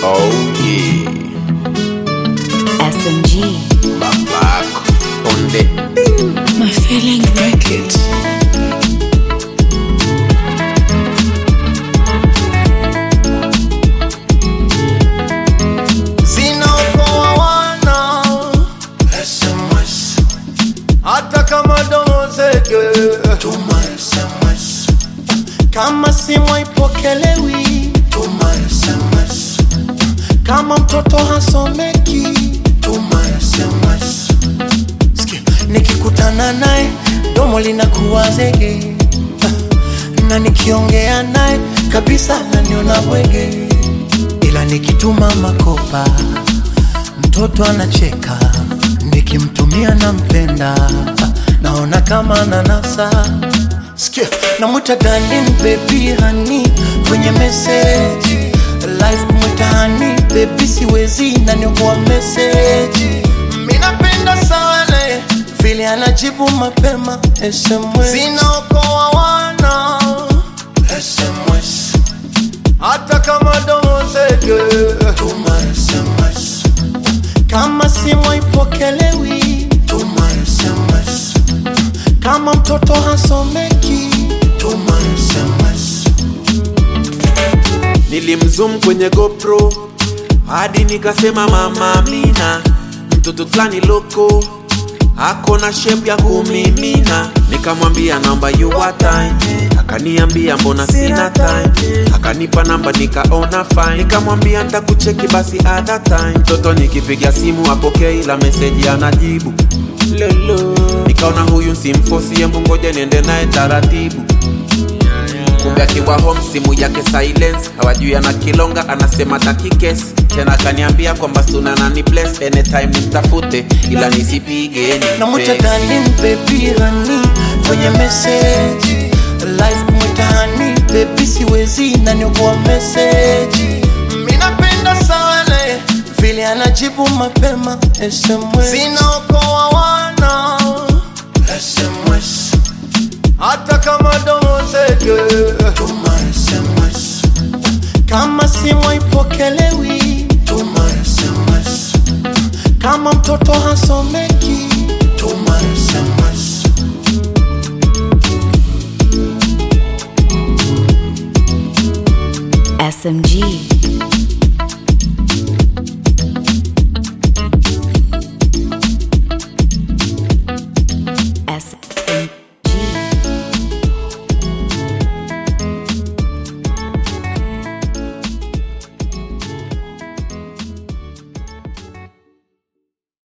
Oh yeah, SMG. babako on the My feeling records. zinaokoa wana SMS hata kama domo zege tuma SMS kama simu haipokelewi tuma SMS kama mtoto hasomeki tuma SMS Sikia, nikikutana naye domo linakuwa zege na nikiongea naye kabisa naniona bwege ila nikituma makopa mtoto anacheka nikimtumia nampenda naona kama nanasa sikia namwita darling baby hani kwenye meseji live kumwita hani baby siwezi naniokoa meseji minapenda sana vile anajibu mapema SMS zinaokoa wana SMS hata kama domo zege tuma SMS kama simu haipokelewi tuma SMS kama mtoto hasomeki tuma SMS nilimzoom kwenye GoPro hadi nikasema mama Amina, mtoto fulani loko ako na shape ya kumimina. Nikamwambia naomba you one time, akaniambia mbona sina time, akanipa namba nikaona fine, nikamwambia nitakucheki basi other time. Mtoto nikipiga simu apokee, ila meseji anajibu lolo, nikaona huyu simfosi, hebu ngoja niende naye taratibu kumbe akiwa home simu yake silence hawajui ana kilonga anasema takikes tena akaniambia kwamba suna nani bless anytime nimtafute ila nisipige namwita nipe. darling baby hani kwenye meseji live kumwita hani baby siwezi naniokoa meseji minapenda sana vile anajibu mapema SMS zinaokoa wana SMS hata kama domo zege tuma SMS kama simu haipokelewi tuma SMS kama mtoto hasomeki tuma SMS SMG.